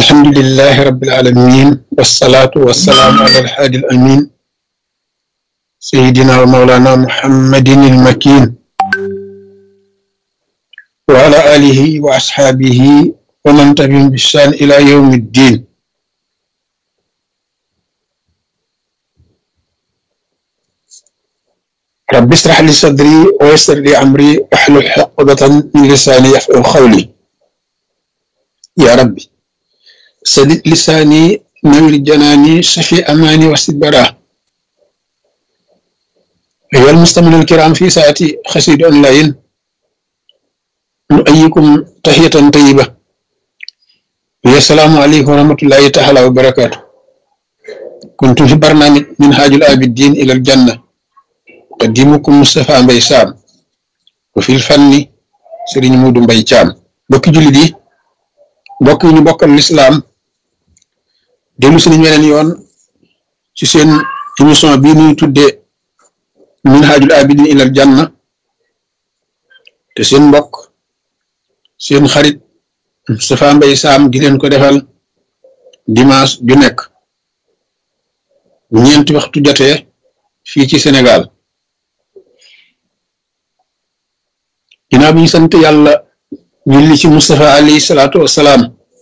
الحمد لله رب العالمين والصلاة والسلام على الحادي الأمين سيدنا ومولانا محمد المكين وعلى آله وأصحابه ومن تبعهم بإحسان إلى يوم الدين رب اشرح لي صدري ويسر لي أمري واحلل عقدة من لساني يفقهوا قولي يا ربي سدد لساني نور جناني شفي أماني واسد براه أيها المستمعون الكرام في ساعتي خسيد أونلاين نؤيكم تحية طيبة السلام عليكم ورحمة الله تعالى وبركاته كنت في برنامج منهاج العابدين إلى الجنة قديمكم مصطفى مباي سام وفي الفن سيرين مودو مباي جام بوكي جولي دي mbokk yi ñu bokkal lislaam dellu si nañ weneen yoon ci seen émission bii ñuy tuddee minhajul abidin ilal janna te seen mbokk seen xarit Moustapha Mbaye Sam di leen ko defal dimanche ju nekk ñeenti waxtu jotee fii ci Sénégal ginnaaw bi ñu sant yàlla julli ci Moustapha alayhi salaatu wassalaam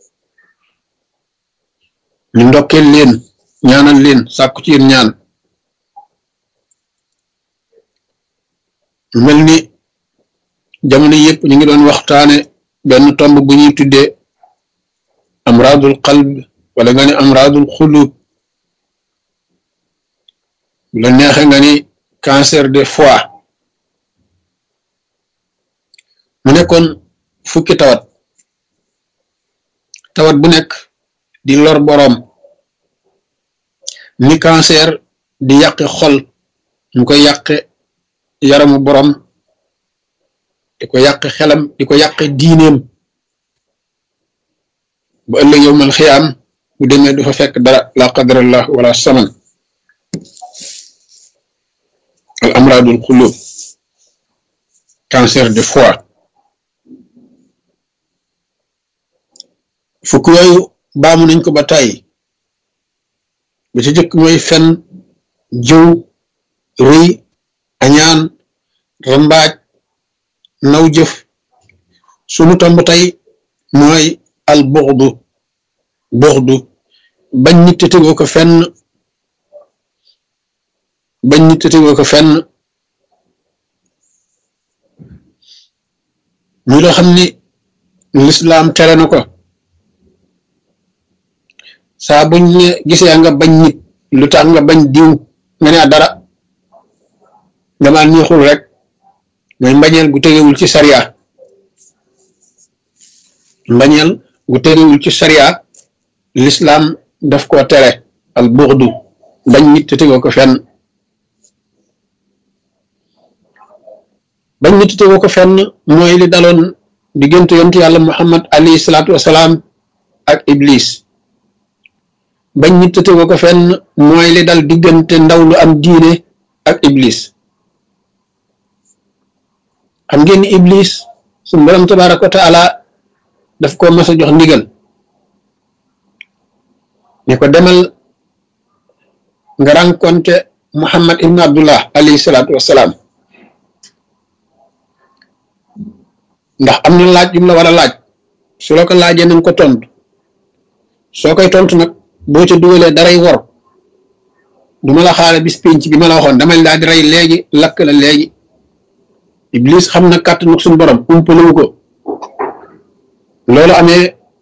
ñu ndokkeel leen ñaanal leen sàkku ci yéen ñaan mel ni jamono yëpp ñu ngi doon waxtaane benn tomb bu ñuy tuddee amradul qalb wala nga ni amradul xulub bu la neexe nga ni cancer de foie mu nekkoon fukki tawat tawat bu nekk di lor boroom ni cancer di yàqe xol mu koy yàqe yaramu boroom di ko yàqe xelam di ko yàqe diineem bu ëllëg yowmal xiyaam bu demee du fa fekk dara la qadarallah wala saman al amradul xulub cancer de foie fukk yooyu baamu nañ ko ba tàyyi ba ci jëkk mooy fen jëw rëy añaan rambaaj naw jëf sunu tomb tey mooy al buxdu buxdu bañ nit te tegoo ko fenn bañ nit te tegoo ko fenn muy loo xam ni lislaam tere na ko saa buñ ne gisee nga bañ nit lu tax nga bañ diw nga ne dara dama neexul rek mooy mbañeel gu tegewul ci sariya mbañeel gu tegewul ci sariya lislaam daf koo tere al buxdu bañ nit te tegoo ko fenn bañ nit te tegoo ko fenn mooy li daloon diggante yontu yàlla muhammad alayhi salaatu wasalaam ak iblis bañ nit te tegoo ko fenn mooy li dal diggante ndaw lu am diine ak iblis xam ngeen ni iblis suñu borom tabaraka wa taala daf ko mas a jox ndigal ne ko demal nga rencontre muhammad ibn abdullah alayhi salaatu wassalaam ndax am na laaj yu mu la war a laaj su la ko laajee nañ ko tontu soo koy tontu nag boo ca dugalee daray wor du ma la xaare bis pénc bi ma la waxoon damay daal di rey léegi lakk la léegi iblis xam na kàttanu suñu borom umpalewu ko loolu amee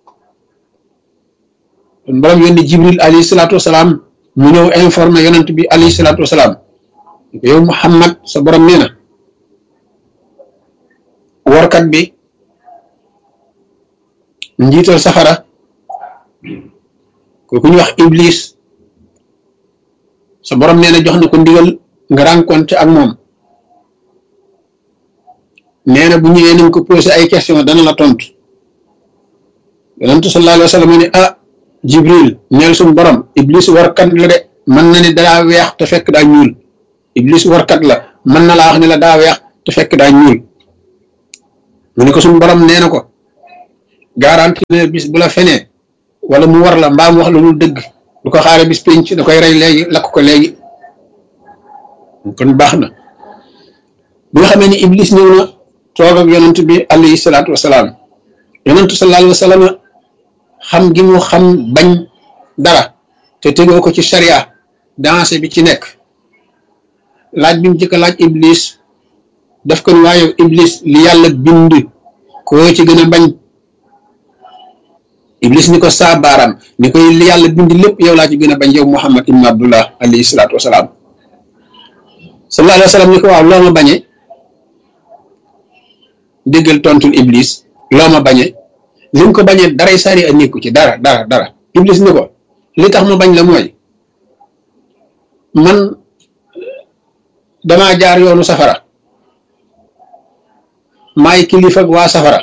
suñu borom yónni jibril alayhi salaatu wasalaam mu ñëw informé yonent bi alayhi salaatu wasalaam yow muhammad sa borom nee na workat bi njiital safara kooku ñu wax iblis sa borom nee na jox na ko ndigal nga rencontre ak moom nee na bu ñëwee nañ ko posé ay question dana la tontu yonentu sallallahu alayhi wa sallam ne ah jibril neel suñu borom iblis warkat la de mën na ne daa weex te fekk daa ñuul iblis warkat la mën na laa wax ne la daa weex te fekk daa ñuul mu ne ko suñu borom nee na ko garanti ne bis bu la fenee wala mu war la mbaam wax la lu dëgg du ko xaare bis pénc da koy rey léegi lakk ko léegi kon baax na bi nga xamee ni iblis ñëw na toog ak yonent bi alayhi salaatu wasalaam yonentu sallallahu alayhi wa sallam xam gi mu xam bañ dara te tegoo ko ci sharia dansé bi ci nekk laaj bi mu jëkk laaj iblis daf ko ni waaye iblis li yàlla bind koo ci gën a bañ iblis ni ko saa baaraam ni koy li yàlla bind lépp yow laa ci gën a bañ yow muhammad ibn abdullah alayhi salaatu wasalaam sallallahu alayhi wa sallam ni ko waaw loo ma bañee déggal tontul iblis loo ma bañee li mu ko bañee daray sari a nekku ci dara dara dara iblis ni ko li tax ma bañ la mooy man damaa jaar yoonu safara maay kilifa ak waa safara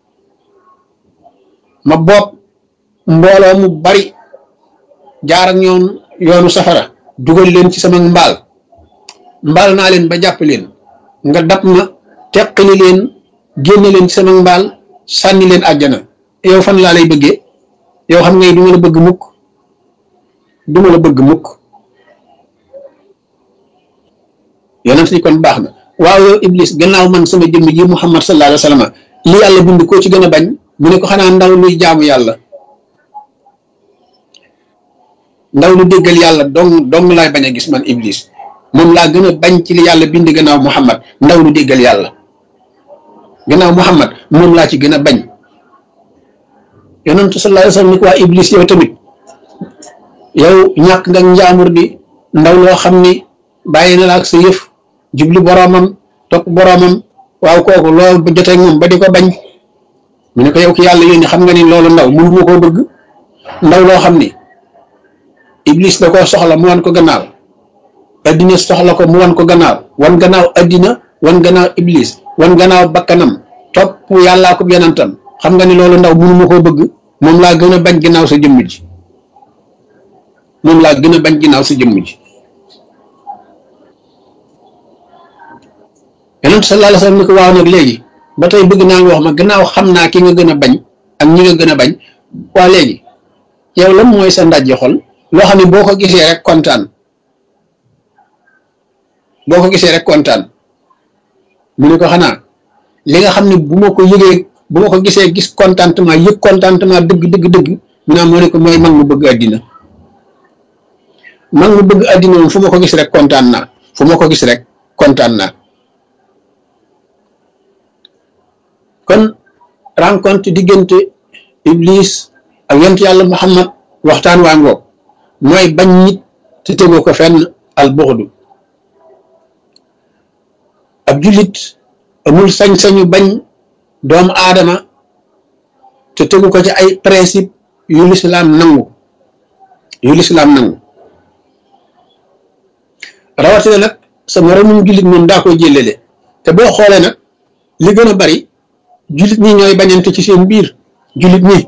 ma bopp mbooloo mu bari jaar ak ñoom yoonu safara dugal leen ci sama mbaal mbaal naa leen ba jàpp leen nga dab ma teqali leen génne leen ci sama mbaal sànni leen àjjana yow fan laa lay bëggee yow xam ngay du ma la bëgg mukk du ma la bëgg mukk yonent ni kon baax na waaw yow iblis gannaaw man sama jëmm ji muhammad sallallahu alayhi wa sallam li yàlla bind koo ci gën a bañ mu ne ko xanaa ndaw luy jaamu yàlla ndaw lu déggal yàlla dong dong laay bañ a gis man iblis moom laa gën a bañ ci li yàlla bind gannaaw muhammad ndaw lu déggal yàlla gannaaw muhammad moom laa ci gën a bañ yonentu sallallahu alayhi wa sallam ni ko waa iblis yow tamit yow ñàkk nga njaamur di ndaw loo xam ni bàyyi na la ak sa yëf jublu boroomam topp boroomam waaw kooku loolu ba jotee moom ba di ko bañ mu ne ko yow ki yàlla yónni xam nga ni loolu ndaw mënu ma koo bëgg ndaw loo xam ni iblis da koo soxla mu wan ko gannaaw addina soxla ko mu wan ko gannaaw wan gannaaw addina wan gannaaw iblis wan gannaaw bakkanam topp yàllaa ko yonentam xam nga ni loolu ndaw mënu ma koo bëgg moom laa gën a bañ ginnaaw sa jëmm ji moom laa gën a bañ ginnaaw sa jëmm ji yonent sallallahu alayhi wa sallam ni ko waaw nag léegi ba tey bëgg naa nga wax ma gannaaw xam naa ki nga gën a bañ ak ñi nga gën a bañ waa léegi yow lan mooy sa ndajji xol loo xam ne boo ko gisee rek kontaan boo ko gisee rek kontaan mu ne ko xanaa li nga xam ne bu ma ko yëgee bu ma ko gisee gis contentement yëg contentement dëgg dëgg dëgg mu naa moo ne ko mooy mag mu bëgg àddina mag mu bëgg àddina moom fu ma ko gis rek kontaan naa fu ma ko gis rek kontaan naa kon rencontre diggante iblis ak yonent yàlla muhammad waxtaan waa ngoog mooy bañ nit te tegoo ko fenn al buxdu ab jullit amul sañ-sañu bañ doomu aadama te tegu ko ci ay principe yu lislaam nangu yu lislaam nangu rawatina nag sa moromum jullit moom daa koy jëlele te boo xoolee nag li gën a bari jullit ñi ñooy bañante ci seen biir jullit ñi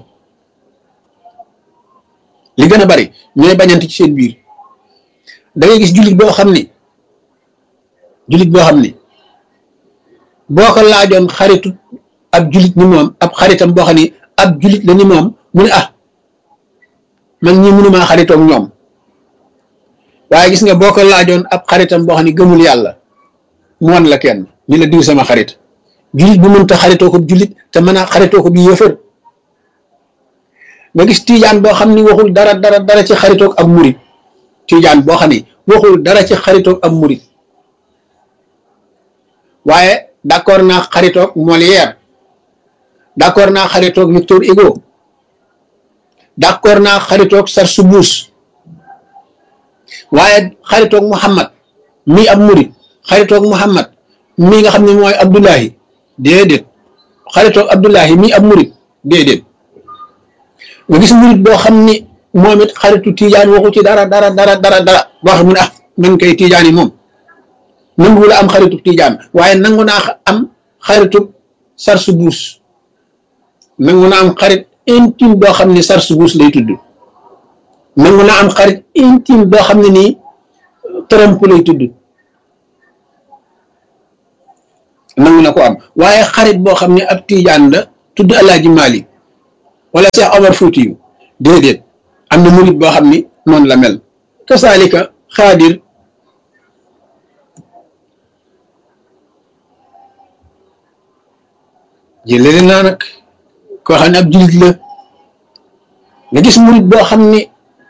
li gën a bari ñooy bañante ci seen biir da ngay gis jullit boo xam ni jullit boo xam ni boo ko laajoon xaritu ab jullit ni moom ab xaritam boo xam ni ab jullit la ni moom mu ne ah man ñi mënumaa xaritoog ñoom waaye gis nga boo ko laajoon ab xaritam boo xam ni gëmul yàlla mu wan la kenn ni la diw sama xarit jullit bu mënta xaritoo ko jullit te mën a xaritoo ko bi yëfër nga gis tiijaan boo xam ni waxul dara dara dara ci xaritoog ab murit tiijaan boo xam ni waxul dara ci xaritoog ab murit waaye d'accord naa xaritoog Molière d'accord naa xaritoog Victor Hugo d'accord naa xaritoog Sarsoubouz waaye xaritoog Muhammad mii ab murit xaritoog Muhammad mii nga xam ne mooy Abdullahi déedéet xaritoog Abdullahi mii ab murit déedéet nga gis murit boo xam ni moom it xaritu tiijaan waxu ci dara dara dara dara dara boo xam ne ah man kay tiijaan yi moom nangu la am xaritu tiijaan waaye nangu naa am xaritu Sarsoubouz nangu naa am xarit intime boo xam ne Sarsoubouz lay tudd nangu naa am xarit intime boo xam ne nii Trump lay tudd nangu na ko am waaye xarit boo xam ne ab tiijaan la tudd Alaaji Malik wala Cheikh Omar Foutiyu déedéet am na murit boo xam ni noonu la mel kasaalika xaadir jëlele naa nag koo xam ne ab jullit la nga gis murit boo xam ni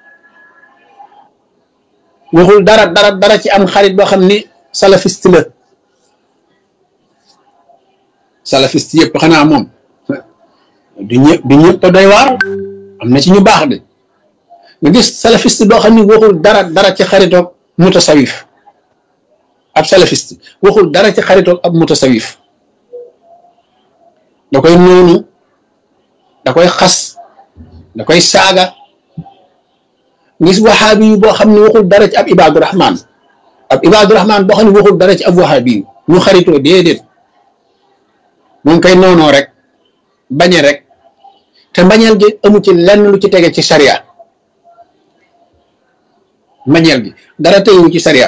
waxul dara dara dara ci am xarit boo xam ni salafiste la salafiste yëpp xanaa moom du ñëpp du ñëpp doy waar am na ci ñu baax de nga gis salafiste boo xam ni waxul dara dara ci xaritoog mutasawif ab salafiste waxul dara ci xaritoog ab mutasawif da koy noonu da koy xas da koy saaga ngis waxaabi yu boo xam ne waxul dara ci ab ibaadu rahman ab ibaadu rahman boo xam ne waxul dara ci ab waxaabi yu ñu xaritoo déedéet moom koy noonoo rek bañe rek te mbañeel gi amu ci lenn lu ci tege ci sariya mbañeel gi dara tegewu ci sariya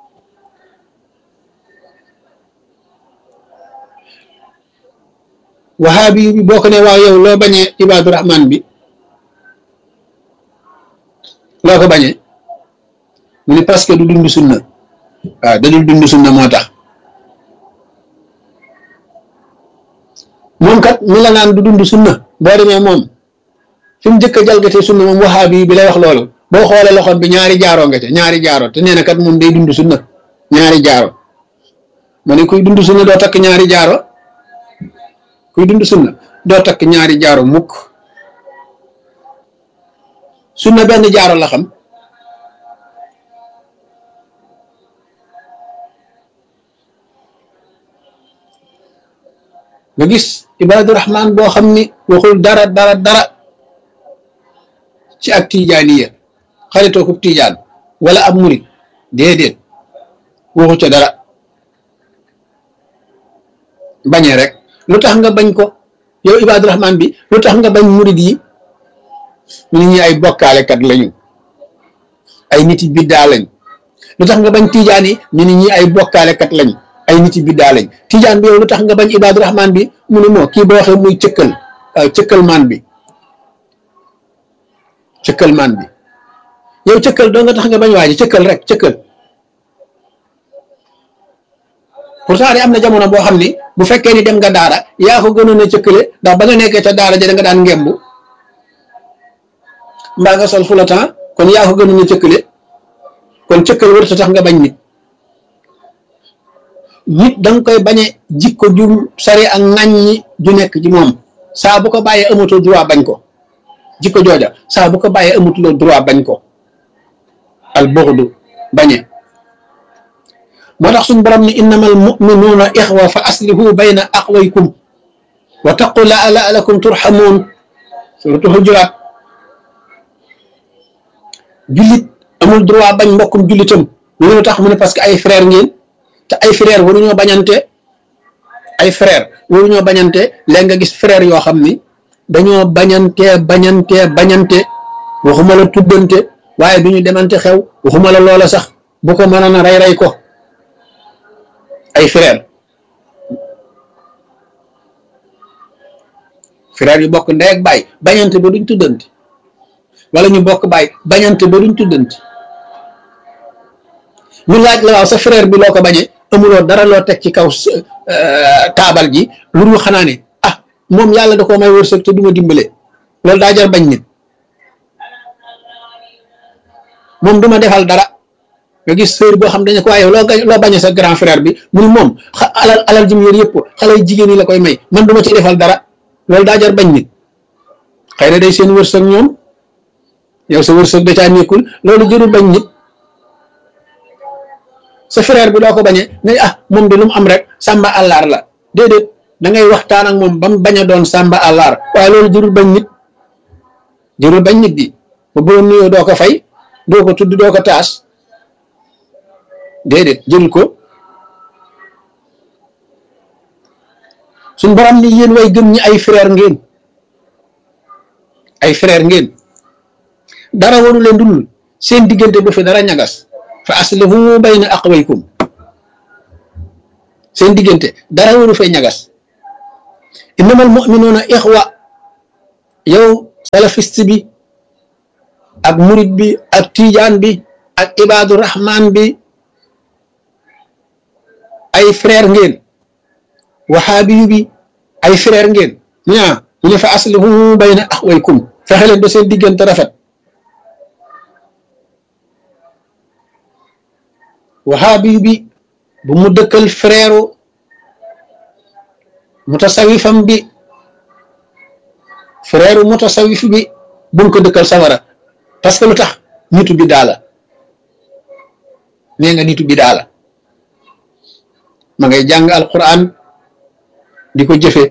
waxaabi yu bi boo ko ne waaw yow loo bañee ibaadu rahman bi loo ko bañee mu ne parce que du dund sunna waaw da dul dund sunna moo tax moom kat mi la naan du dund sunna boo demee moom fi mu njëkk a jalgatee sunna moom waxaabi bi lay wax loolu boo xoolee loxoom bi ñaari jaaroo nga ca ñaari jaaro te nee na kat moom day dund sunna ñaari jaaro ma ne kuy dund sunna doo takk ñaari jaaro kuy dund sunna doo takk ñaari jaaro mukk sunna benn jaaro la xam nga gis ibaadu rahman boo xam ni waxul dara dara dara ci ak tijaaniya xaritoo ko tijaan wala ab murit déedéet waxu ca dara bañee rek lu tax nga bañ ko yow ibaadu rahman bi lu tax nga bañ murit yi nit ñi ay bokkaalekat lañu ay nit yi biddaa lañ lu tax nga bañ tijaan yi ñu nit ñi ay bokkaalekat lañ ay nit yi biddaa lañ tijaan bi yow lu tax nga bañ ibaadu rahman bi mu ne moo kii boo waxee muy cëkkal cëkkal maan bi cëkkal maan bi yow cëkkal doo nga tax nga bañ waaji cëkkal rek cëkkal pourtant de am na jamono boo xam ni bu fekkee ni dem nga daara yaa ko gënoon a cëkkale ndax ba nga nekkee ca daara ja da nga daan ngembu mbaa nga sol fula temps kon yaa ko gënoon a cëkkale kon cëkkal wërta tax nga bañ nit nit da nga koy bañe jikko ju sari ak ŋàññi ju nekk ci moom saa bu ko bàyyee amatoo droit bañ ko jikko jooja saa bu ko bàyyee amatuloo droit bañ ko al buxdu bañe moo tax suñu borom ni innamal muminuuna ixwa fa aslihu bayna aqwaykum wa taqu la laalakum turxamuun suratu xujuraat jullit amul droit bañ mbokkum jullitam lu tax mu ne parce que ay frère ngeen te ay frère waruñoo bañante ay frère waruñoo bañante léegi nga gis frère yoo xam ni dañoo bañante bañante bañante waxuma la tuddante waaye du ñu demante xew waxuma la loola sax bu ko mënoon a rey rey ko ay frère frère yu bokk ndey ak baay bañante ba duñ tuddante wala ñu bokk baay bañante ba duñ tuddante ñu laaj la waaw sa frère bi loo ko bañee amuloo dara loo teg ci kaw taabal ji lu dul xanaa ne ah moom yàlla da koo may wërsëg te du ma dimbale loolu daa jar bañ nit moom du ma defal dara nga gis sœur boo xam dañu ko waaye loo loo bañee sa grand frère bi mu moom alal alal ji mu yor yëpp xale jigéen ñi la koy may man du ma ci defal dara loolu daa jar bañ nit xëy na day seen wërsëg ñoom yow sa wërsëg da caa nekkul loolu jërul bañ nit sa frère bi doo ko bañee ne ah moom de lu mu am rek sàmba àllaar la déedéet da ngay waxtaan ak moom ba mu bañ a doon sàmba àllaar waaye loolu jërul bañ nit jërul bañ nit di ba boo nuyoo doo ko fay doo ko tudd doo ko taas déedéet jërul ko suñ borom ni yéen way gëm ñi ay frère ngeen ay frère ngeen dara waru leen dul seen diggante bu fi dara ñagas fa aslihu bayna aqwaykum seen diggante dara waru fay ñagas innamal mu'minuuna ixwa yow salafiste bi ak murid bi ak tijaan bi ak ibaadu rahman bi ay frère ngeen waxaabiyu bi ay frère ngeen ñaa mu ne fa aslihu bayna axwaykum fexe leen ba seen diggante rafet waxaabiyu bi bu mu dëkkal frère mutasawifam bi frère mutasawif bi bu mu ko dëkkal sawara parce que lu tax nitu bi daala nee nga nitu bi daala ma ngay jàng alquran di ko jëfe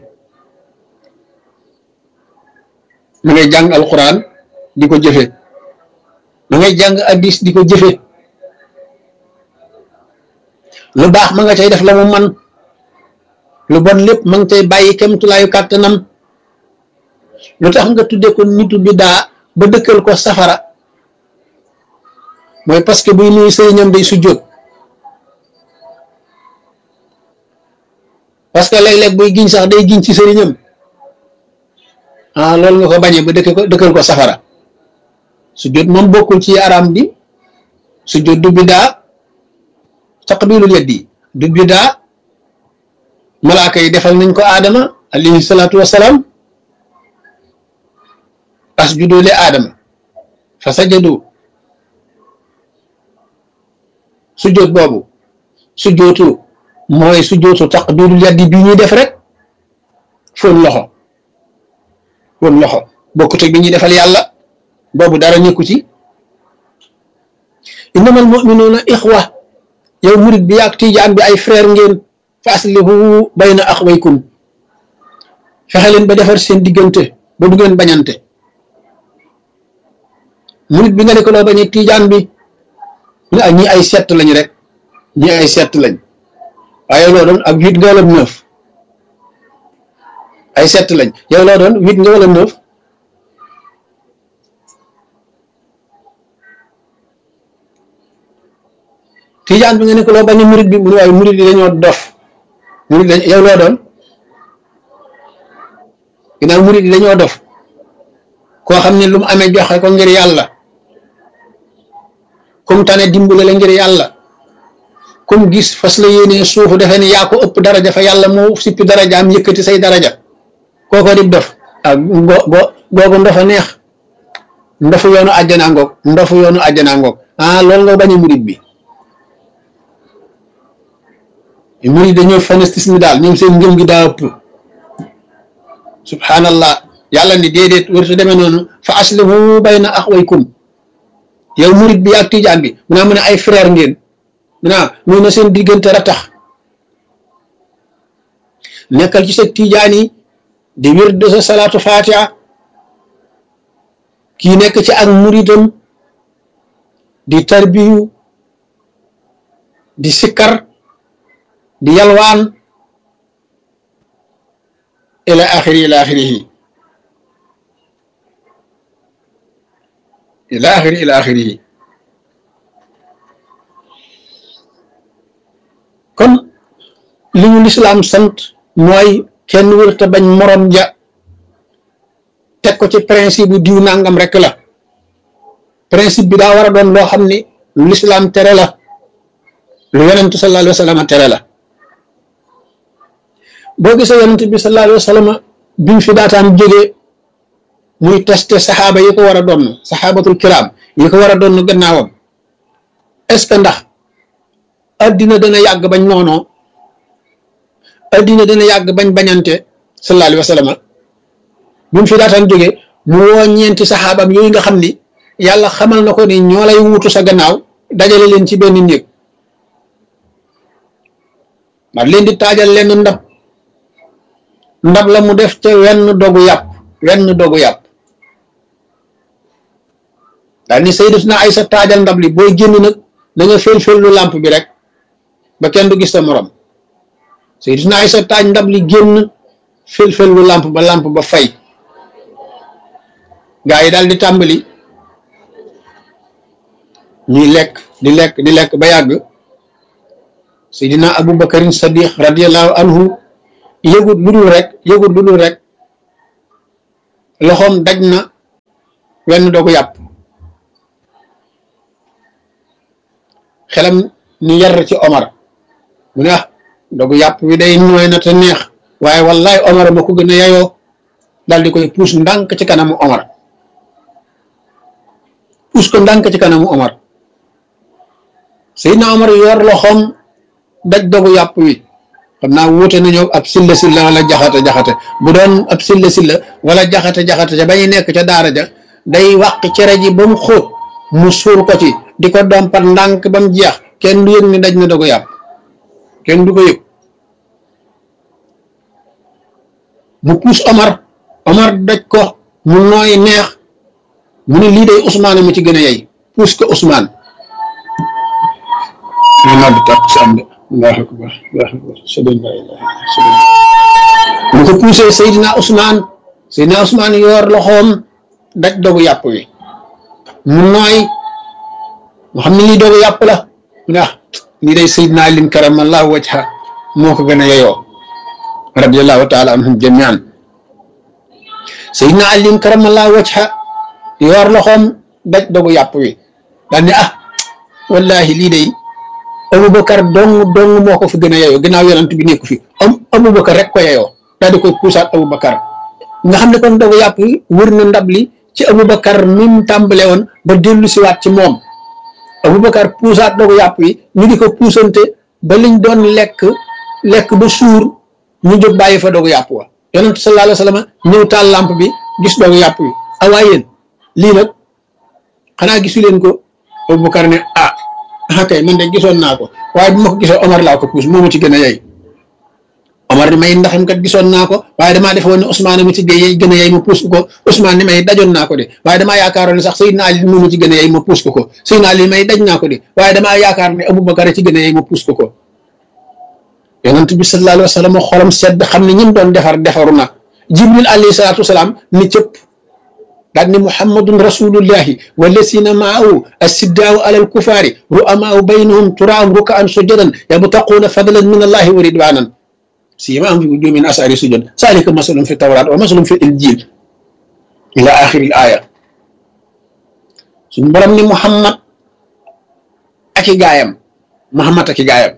ma ngay jàng alquran di ko jëfe ma ngay jàng addis di ko jëfe lu baax ma nga cay def la mu man lu bon lépp ma nga cay bàyyi kemtulaayu kàttanam lu tax nga tudde ko nitu bi daa ba dëkkal ko safara mooy parce que buy nuyu sëriñam day sujjóot parce que léeg-léeg buy giñ sax day giñ ci sëriñam ah loolu nga ko bañee ba dëkk ko dëkkal ko safara sujjóot moom bokkul ci araam bi sujjóot du bidaa taqbilul yaddi du bidaa malaaka yi defal nañ ko aadama alayhi salaatu wasalaam asjudu li aadama fa sajadu sujjóot boobu sujjóotu mooy sujjóotu taqbilul yaddi bi ñuy def rek fóon loxo fóon loxo bokkut ak bi ñuy defal yàlla boobu dara nekku ci innamal mu'minuuna ixwa yow murit bi ak tijaan bi ay frère ngeen fa aslihu bayna axwaykum fexe leen ba defar seen diggante ba du ngeen bañante murit bi nga ne ko loo bañee tijaan bi ñu ak ñi ay sett lañ rek ñi ay sett lañ waaye loo doon ak huit nga wala neuf ay sett lañ yow loo doon huit nga wala neuf tijaan bi nga ne ko loo bañ murid bi mu ne waaye murid yi dañoo dof murid dañ yow loo doon ginnaaw murid yi dañoo dof koo xam ne lu mu amee joxe ko ngir yàlla kum tane dimbale la ngir yàlla kum gis fas la yéenee suufu defe ne yaa ko ëpp daraja fa yàlla mu sippi daraja am yëkkati say daraja kooko dib dof ak go go googu ndofa neex ndofu yoonu àjjana ngoog ndofu yoonu àjjana ngoog ah loolu nga bañ a murid bi murid dañoo fanatisme daal ñoom seen ngëm gi daa ëpp subhanallah yàlla ni déedéet wërtu demee noonu fa aslihu bayna axwaykum yow murid bi ak tijaan bi mu naa mu ne ay frère ngeen mu naa muy na seen diggante ratax nekkal ci sa tijaan yi di wér de sa salaatu fatiha kii nekk ci ak muridam di tarbiyu di sikkar di yalwaan ila axiri ila axirihi ila axiri ila axirihi kon li ñu lislaam sant mooy kenn wërta bañ morom ja teg ko ci principe bu diw nangam rek la principe bi daa war a doon loo xam ni lu lislaam tere la lu yonentu sallallahu alayhi wa sallam tere la boo gisee yonent bi sallallahu alayhi wa sallam bi mu fi daataan jógee muy testé saxaaba yi ko war a doon saxaabatul kiram yi ko war a doon gannaawam est-ce que ndax addina dana yàgg bañ noonoo addina dana yàgg bañ bañante sallallahu alayhi wa sallam bi mu fi daataan jógee mu woo ñeenti saxaabam yooyu nga xam ni yàlla xamal na ko ni ñoo lay wuutu sa gannaaw dajale leen ci benn néeg ndax leen di taajal leen ndab ndab la mu def ca wenn dogu yàpp wenn dogu yàpp daal ni sayyidatuna Aysa taajal ndab li booy génn nag da nga fel-fel lu làmp bi rek ba kenn du gis sa morom sayyidatuna Aysa taaj ndab li génn fel-fel lu làmp ba làmp ba fay gaa yi daal di tàmbali ñuy lekk di lekk di lekk ba yàgg Seydina Abu Bakarin Sadiq radiyallahu anhu yëgut lu dul rek yëgut lu dul rek loxoom daj na wenn dogu yàpp xelam ni yar ci Omar mu ne ah dogu yàpp wi day nooy na te neex waaye wallaay Omar ma ko gën a yayoo daal di koy puus ndànk ci kanamu Omar puus ko ndànk ci kanamu Omar Seydina Omar yor loxoom daj dogu yàpp wi xam naa wuute nañu ab silla silla wala jaxate jaxate bu doon ab silla silla wala jaxate jaxate ca ba ñu nekk ca daara ja day wàq cere ji ba mu xóot mu suur ko ci di ko dompat ndànk ba mu jeex kenn du yëg ni daj na dogu yàpp kenn du ko yëg mu puus Omar Omar daj ko mu nooy neex mu ne lii day Ousmane mu ci gën a yey puus ko Ousmane ñu nodd tax sam de allahu akbar allahu akbar sëdën la ilaha sëdën mu ko puusee Seydina Ousmane Seydina Ousmane yor loxoom daj dogu yàpp wi mu nooy mu xam ne lii dogu yàpp la mu ne ah lii day Seydina Alin karamallahu wajha moo ko gën a yeyoo radiallahu taala anhum jamian Seydina Alin karamallahu wajha yor loxoom daj dogu yàpp wi daal ne ah wallahi lii day Aboubacar dong dong moo ko fi gën a yeyoo ginnaaw yonent bi nekku fi am Aboubacar rek ko yeyoo daal di koy puusaat Aboubacar nga xam ne kon dogu yàpp wi wër na ndab li ci Aboubacar mi mu tàmbale woon ba dellu siwaat ci moom Aboubacar puusaat dogu yàpp wi ñu di ko puusante ba liñ doon lekk lekk ba suur ñu jóg bàyyi fa dogu yàpp wa yonent sallallahu alayhi wa sallam ñëw taal lamp bi gis dogu yàpp wi awaa yéen lii nag xanaa gisu leen ko Aboubacar ne ah ah kay man de gisoon naa ko waaye bu ma ko gisoon Omar laa ko puus moo ma ci gën a yey Omar ni may ndaxam kat gisoon naa ko waaye damaa defoon ne Ousmane mi ci gën a yey ma puus ko Ousmane ni may dajoon naa ko de waaye damaa yaakaaroon ne sax Seydina Ali moo ma ci gën a yey ma puus ko ko Seydina Ali may daj naa ko de waaye damaa yaakaar ne Aboubacar ci gën a yey ma puus ko ko yonent bi sallallahu alayhi wa sallam xolam sedd xam ne ñim doon defar defaru na Jibril alayhi salaatu wasalaam ni cëpp daal ni muhammadun rasulullahi wallasina maahu assiddaaw alal kufaari ru'amaau baynahum turaam rukaan sujadan yabtaquuna fadlan min allahi wa ridwanan siimaahum fi wujuuhihim min asaari sujud zaalika masalum fi tawraat wa masalum fi injil ila axiri aya suñu borom ni muhammad ak i gaayam muhammad ak i gaayam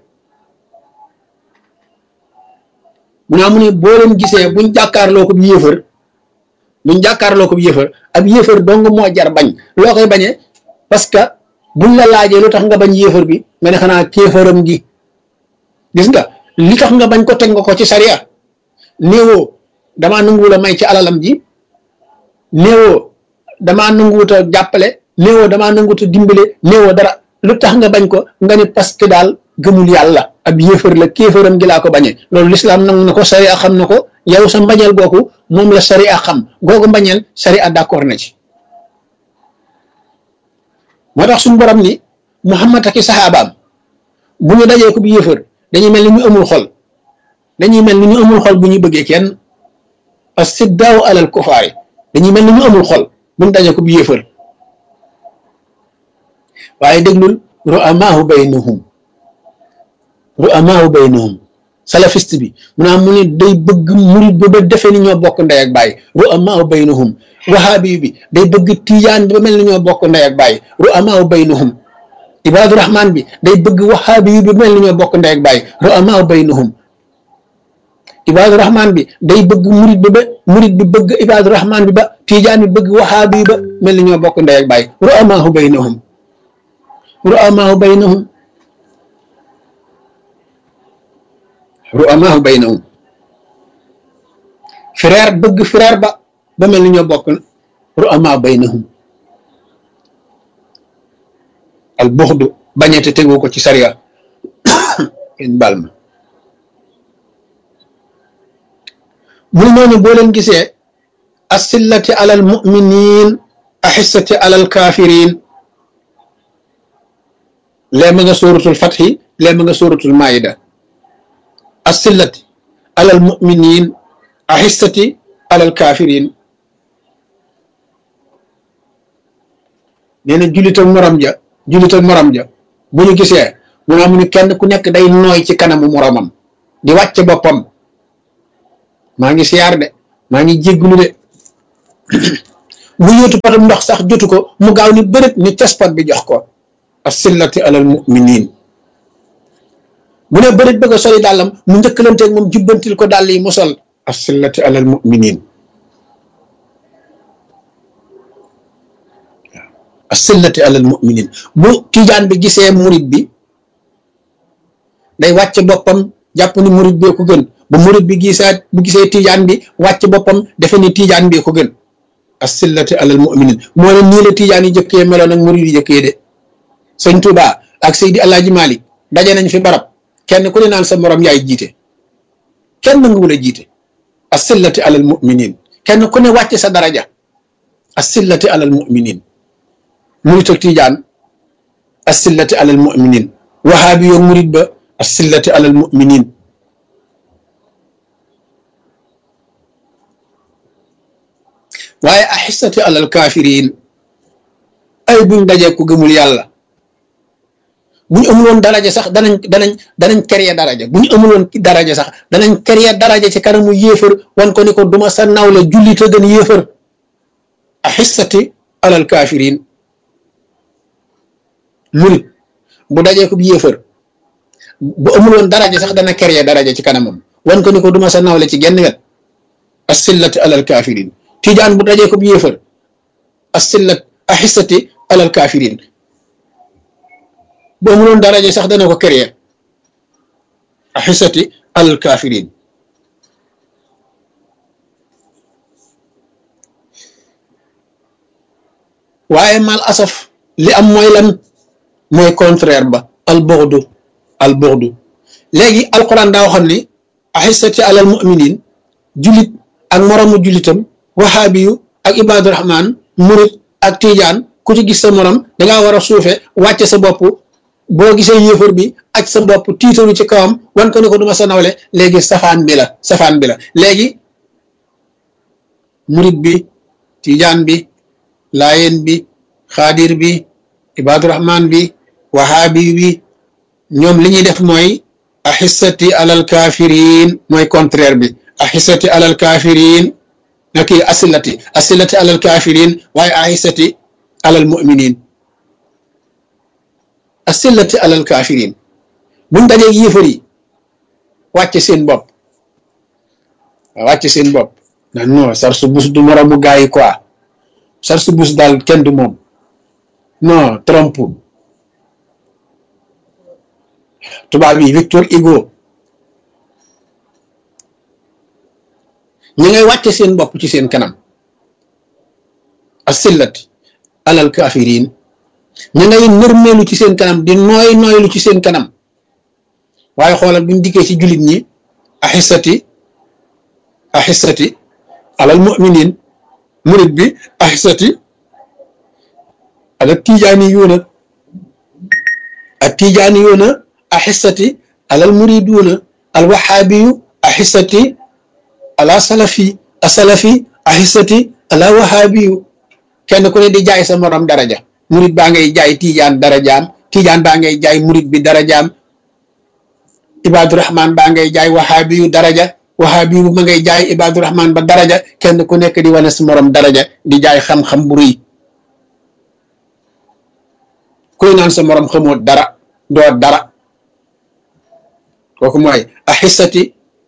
mu naa mu ne boo leen gisee buñ jàkkaarloo ko yéefar buñ jàkkaarloo ko yéefar ab yéefar dong moo jar bañ loo koy bañee parce que buñ la laajee lu tax nga bañ yéefar bi nga ne xanaa kéefaram gi gis nga li tax nga bañ ko teg nga ko ci sariya néewoo damaa nanguwul a may ci alalam ji néewoo damaa nanguwut a jàppale néewoo damaa nanguwut a dimbale néewoo dara lu tax nga bañ ko nga ne parce que daal gëmul yàlla ab yéefar la kéefaram gi laa ko bañee loolu lislaam nangu na ko sariya xam na ko yow sa mbañeel googu moom la sariya xam googu mbañeel sariya d'accord na ci moo tax suñu borom ni Muhammad ak i saxaabaam bu ñu dajee ko bu yéefar dañuy mel ni ñu amul xol dañuy mel ni ñu amul xol bu ñu bëggee kenn as-siddaaw alal kufaari dañuy mel ni ñu amul xol bu ñu dajee ko bu yéefar waaye déglul ru'amaahu baynahum ru'amaahu baynahum salafiste bi mu naa mu ne day bëgg murid ba ba defee ni ñoo bokk ndey ak baay ru'amaahu baynahum wahaabi bi day bëgg tijaan bi ba mel ni ñoo bokk ndey ak baay ru'amaahu baynahum ibaadu rahmaan bi day bëgg wahaabi bi ba mel ni ñoo bokk ndey ak baay ru'amaahu baynahum ibaadu rahmaan bi day bëgg murid bi ba murid bi bëgg ibaadu rahmaan bi ba tijaan bi bëgg wahaabi bi ba mel ni ñoo bokk ndey ak baay ru'amaahu baynahum ru'amaahu baynahum ru'amaahu baynahum frère bëgg frère ba ba mel ni ñoo bokk ru'amaahu baynahum al buxdu bañete tegu ko ci sariya in bal ma mu noonu boo leen gisee asillati alal muminin axissati alal kafirin lee ma nga sóoratul fatxi lee ma nga sóoratul maayida asillati alal muminin axissati alal kafirin nee na jullit ak morom ja jullit ak morom ja bu ñu gisee mu ne mu ni kenn ku nekk day nooy ci kanamu moromam di wàcc boppam maa ngi siyaar de maa ngi jégglu de bu yóotu patam ndox sax jotu ko mu gaaw ni bërët ni caspot bi jox ko asillati alal muminin bu ne bërit bëgg a soli dàllam mu njëkkalanteeg moom jubbantil ko dàll yi mu sol asillati alal muminin asillati alal muminin bu tijaan bi gisee murit bi day wàcc boppam jàpp ni murit bee ko gën bu murit bi gisaat bu gisee tijaan bi wàcc boppam defe ni tijaan bee ko gën asillati alal muminin moo ne nii la tijaan yi jëkkee meloon ak murit yi jëkkee de sëñ Tuuba ak Seydi Alaaji Malik daje nañ fi barab kenn ku ne naan sa morom yaay jiite kenn nanguwul a jiite asillati alal muminin kenn ku ne wàcc sa daraja asillati alal muminin murit ak tijaan asillati alal muminin wahaabi yoo murit ba asillati alal muminin waaye axissati alal kaafiriin ay buñ dajee ku gëmul yàlla bu ñu amuloon daraja sax danañ danañ danañ créer daraja bu ñu amuloon daraja sax danañ créer daraja ci kanamu yéefar wan ko ni ko duma sa nawle jullit a gën yéefar axissati alal kaafiriin murit bu dajee ko yéefar bu amuloon daraja sax dana créer daraja ci kanamam wan ko ni ko duma sa nawle ci genn wet asillati alal kaafiriin tijaan bu dajee ko yéefar asillat axissati alal kaafiriin bu amuloon daraja sax dana ko créer axissati alal kaafiriin waaye mal asaf li am mooy lan mooy contraire ba al bughdu al bughdu léegi alquran daa waxoon ni axissati alal muminin julit ak moromu julitam wahaabiyu ak ibaadu rahmaan murit ak tijaan ku ci gis sa morom dangaa war a suufe wàcce sa bopp boo gisee yéefar bi aj sa bopp tiitaru ci kawam wan ko ne ko duma sa nawle léegi safaan bi la safaan bi la léegi murit bi tijaan bi laayeen bi xaadir bi ibaadu rahmaan bi wahaabi bi ñoom li ñuy def mooy axissati alal kaafiriin mooy contraire bi axissati alal kaafiriin naki asilati asilati alal kaafiriin waaye axissati alal muminin asilati alal kaafiriin buñ dajee yéefar yi wàcce seen bopp wàcce seen bopp nan non sar su bus du moromu gaa yi quoi sar su bus daal kenn du moom non trompe tubaab yi Victor Hugo ñi ngay wàcce seen bopp ci seen kanam asilati alal kaafiriin ñi ngay nërmeelu ci seen kanam di nooy nooylu ci seen kanam waaye xoolal buñ dikkee ci jullit ñi axissati axissati alal muminin murit bi axissati alal tijaani yuuna ak tijaani yuuna axissati alal muriduuna al waxaabiyu axissati ala salafi asalafi axissati ala waxaabiyu kenn ku ne di jaay sa morom daraja murit baa ngay jaay tijaan darajaam tijaan baa ngay jaay murit bi darajaam ibaadu rahman baa ngay jaay waxaabiyu daraja waxaabiyu ma ngay jaay ibaadu rahman ba daraja kenn ku nekk di wane sa morom daraja di jaay xam-xam bu rëy kuy naan sa morom xamoo dara doo dara kooku mooy axissati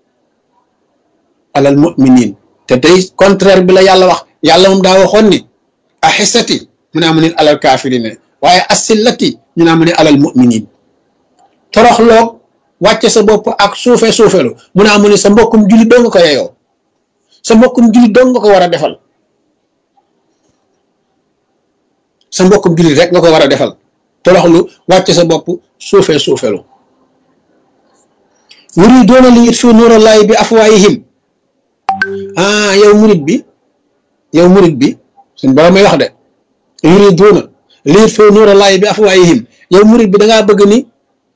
alal muminin te tey contraire bi la yàlla wax yàlla moom daa waxoon ni axissati mu naa mu ne alal kaafirine waaye asillati ñu naa mu ne alal muminin toroxloog wàcce sa bopp ak suufe suufelu mu naa mu ne sa mbokkum jullit doo nga ko yeyoo sa mbokkum jullit doo nga ko war a defal sa mbokkum jullit rek nga ko war a defal toroxlu wàcce sa bopp suufe suufelu yuriduuna li yutfiu nuurallaahi bi afwaayihim ah yow murit bi yow murit bi suñ borom may wax de yuriduuna li yutfiu nuurallaahi bi afwaayihim yow murit bi da ngaa bëgg ni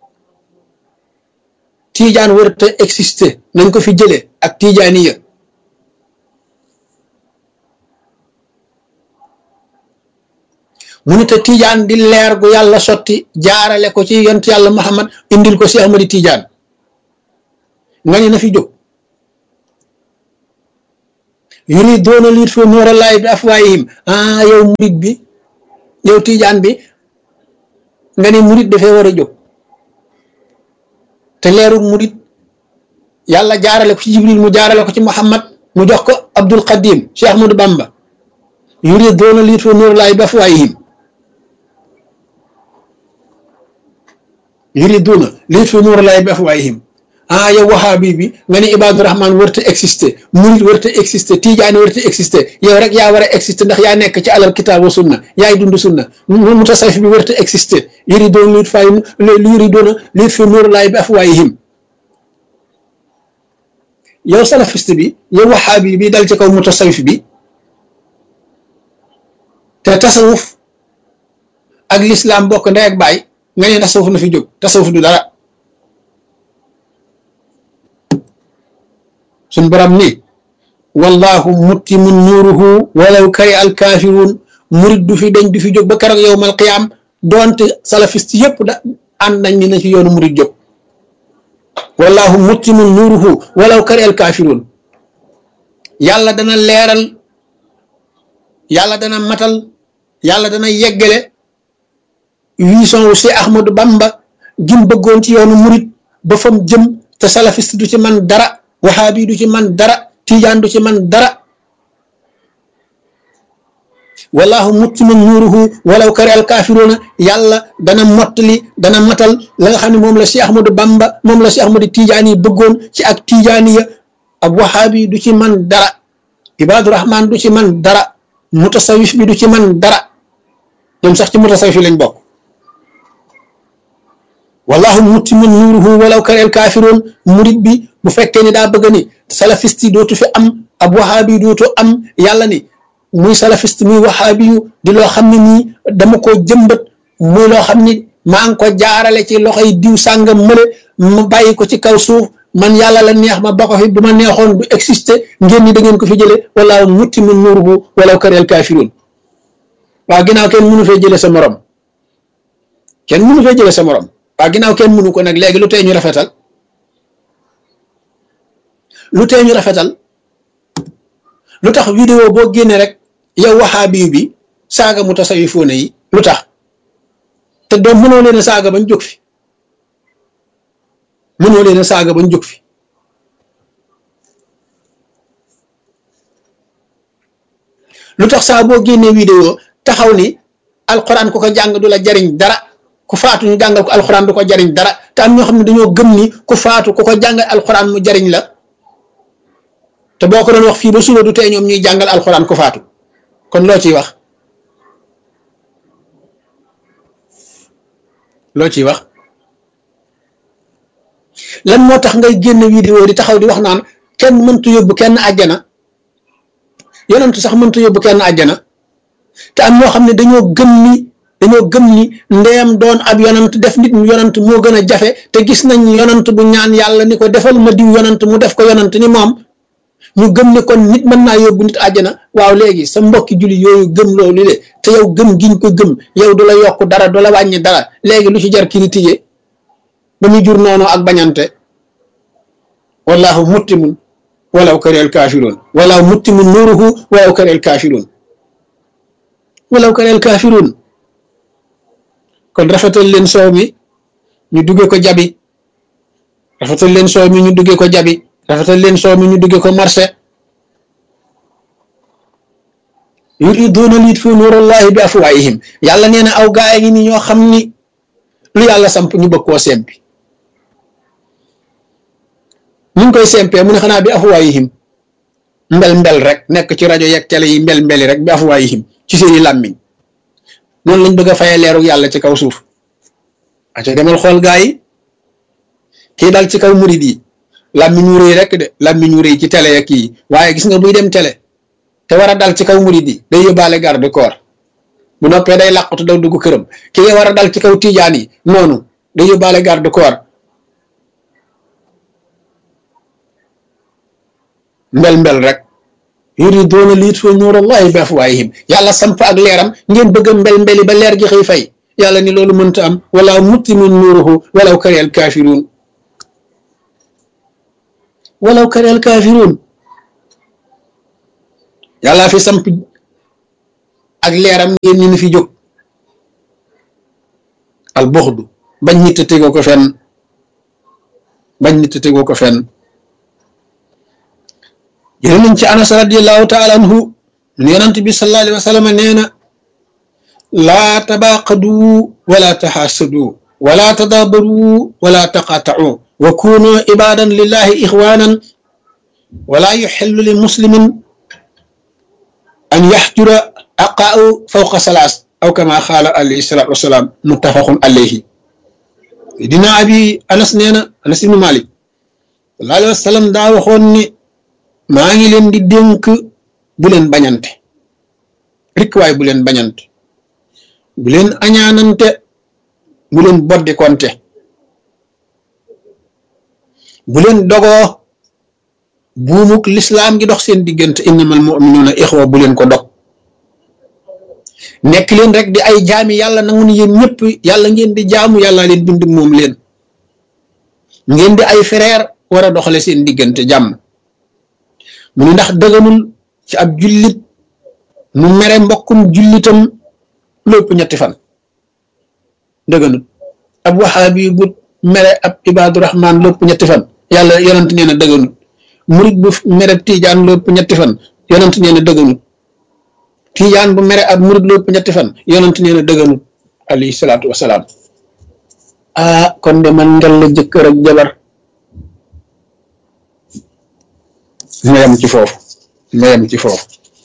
tiijaan warut a exister nañ ko fi jëlee ak tiijaani ya mu ne te tiijaan di leer gu yàlla sotti jaarale ko ci yont yàlla Muhammad indil ko si Ahmadi tiijaan nga ne na fi jóg yuriduuna li yutfiu nuurallaahi bi afwaayihim ah yow murit bi yow tiijaan bi nga ne murit dafee war a jóg te leeru murit yàlla jaarale ko ci jibril mu jaarale ko ci muhammad mu jox ko abdul qadim cheikh ahmadou bamba yuriduuna liyutfi'u nuurallaahi bi afwaahihim yuriduuna liyutfi'u nuurallaahi bi afwaahihim ah yow wahaabi bi nga ne ibaadu rahmaan warta exister murit warta exister tijaani warta exister yow rek yaa war a exister ndax yaa nekk ci alal kitaab wa sunna yaay dund sunna mutasawwif bi warta exister yuriduuna liyutfi'u nuurallaahi bi afwaahihim yow salafiste bi yow wahaabi bi dal ci kaw mutasawwif bi te tasawuf ak lislaam bokk ndey ak baay nga ne tasawuf na fi jóg tasawuf du dara suñ borom ni wallahu muttimun nuuruhu walaw kari al kaafiruun murit du fi dañ du fi jóg ba keroog yowmal qiyaam doonte salafiste yépp da ànd nañ ni na ci yoonu murit jóg wallahu muttimun nuuruhu walaw kari al kaafiruun yàlla dana leeral yàlla dana matal yàlla dana yeggale vision wu si Ahmadou Bamba gim bëggoon ci yoonu murit ba fam jëm te salafiste du ci man dara wahabi du ci man dara tijaan du ci man dara wallahu muttimun nuuruhu walaw kari al kaafiruuna yàlla dana mottali dana matal la nga xam ne moom la si Ahmadou Bamba moom la si Ahmadou tijaan yi bëggoon ci ak tijaaniya ab wahabi du ci man dara ibaadu rahmaan du ci man dara mutasawif bi du ci man dara ñoom sax ci mutasawif yi lañ bokk wallahu muttimun nuuruhu walaw kari al kaafiruun murit bi bu fekkee ni daa bëgg ni salafiste yi dootu fi am ab wahabi yi dootu am yàlla ni muy salafiste muy wahabi yu di loo xam ne nii dama ko jëmbat muy loo xam ni maa ngi ko jaarale ci loxoy diw sàngam mële ma bàyyi ko ci kaw suuf man yàlla la neex ma ba ko fi bu ma neexoon du exister ngeen ni da ngeen ko fi jële wallahu muttimun nuuruhu walaw kari al kaafiruun waaw ginnaaw kenn mënu fee jële sa morom kenn mënu fee jële sa morom waaw ginnaaw kenn mënu ko nag léegi lu tee ñu rafetal lu tee ñu rafetal lu tax vidéo boo génne rek yow waxaabi bi saaga mutasawifoone yi lu tax te doom mënoo leen a saaga bañ jóg fi mënoo leen a saaga bañ jóg fi lu tax saa boo génnee vidéo taxaw ni alxuraan ku ko jàng du la jariñ dara ku faatu ñu jàngal ko alxuraan du ko jariñ dara te am ñoo xam ne dañoo gëm ni ku faatu ku ko jàngal alxuraan mu jariñ la te boo ko doon wax fii ba suba du tee ñoom ñuy jàngal alxuraan ku faatu kon loo ciy wax loo ciy wax lan moo tax ngay génn vidéo di taxaw di wax naan kenn mëntu yóbbu kenn àjjana yonentu sax mëntu yóbbu kenn àjjana te am ñoo xam ne dañoo gëm ni dañoo gëm ni ndeyam doon ab yonant def nit mu yonant moo gën a jafe te gis nañ yonant bu ñaan yàlla ni ko defal ma diw yonant mu def ko yonant ni moom ñu gëm ni kon nit mën naa yóbbu nit àjjana waaw léegi sa mbokki julli yooyu gëm loolu le te yow gëm giñ ko gëm yow du la yokk dara du la wàññi dara léegi lu ci jar kii di tijjee ba muy jur noonu ak bañante wallahu muttimun walaw kari al kaafiruun walaw muttimun nuuruhu walaw kari al kaafiruun walaw kari al kaafiruun kon rafetal leen soow mi ñu dugge ko jabi rafetal leen soow mi ñu dugge ko jabi rafetal leen soow mi ñu dugge ko marché yuriduuna liyutfi'u nuurallahi bi afwaahihim yàlla nee na aw gaay ngi ni ñoo xam ni lu yàlla samp ñu bëgg koo sempi ñu ngi koy sempee mu ne xanaa bi afwaahihim mbel mbel rek nekk ci rajo yeeg télé yi mbel mbeli rek bi afwaahihim ci seeni làmmiñ noonu lañ bëgg a fayee leeru yàlla ci kaw suuf aca demal xool gaa yi kii dal ci kaw murid yi làmmiñ wu rëy rek de làmmiñ wu rëy ci télé ya kii waaye gis nga buy dem télé te war a dal ci kaw murid yi day yóbbaale garde corps bu noppee day làqatu daw dugg këram ki nga war a dal ci kaw tijaan yi noonu day yóbbaale garde corps mbel mbel rek yuriduuna liyutfi'u nuurallahi bi afwaahihim yàlla samp ak leeram ngeen bëgg a mbel mbeli ba leer gi xëy fay yàlla ni loolu mënta am wala muttimun nuuruhu walaw kari al kaafiruun walaw kari al kaafiruun yàlla fi samp ak leeram ngeen ni fi jóg al buxdu bañ nit te tegoo ko fenn bañ nit te tegoo ko fenn jëlee nañ ci anas radiallahu taala anhu nu yonent bi sallallahu alayhi wa sallam nee na laa tabaaqadu wala taxaasadu wala tadaabaru wala taqaatau wa kunu ibadan lillahi ixwanan wala yuxillu li muslimin an yaxjura aqaau fawqa salaas aw kama xaala alayhi salaatu wasalaam muttafaqun alayhi dina abi anas nee na anas ibnu malik sallallahu alayhi wa sallam daa waxoon ni maa ngi leen di dénk bu leen bañante rikk waay bu leen bañante bu leen añaanante bu leen boddi konte bu leen dogoo buumuk lislaam gi dox seen diggante innamal mu'minuuna ixwa bu leen ko dog nekk leen rek di ay jaami yàlla nangu ni yéen ñëpp yàlla ngeen di jaamu yàlla leen bind moom leen ngeen di ay frère war a doxale seen diggante jàmm mu ni ndax dëgganul ci ab jullit mu mere mbokkum jullitam lépp ñetti fan dëgganul ab waxaabi bu mere ab ibaadu rahmaan lépp ñetti fan yàlla yonent nee na dëgganul murit bu mere tiijaan lépp ñetti fan yonent nee na dëgganul tiijaan bu mere ab murit lépp ñetti fan yonent nee na dëgganul alayhi salaatu wasalaam ah kon de man ngel la jëkkër ak jabar ma yem ci foofu ma yem ci foofu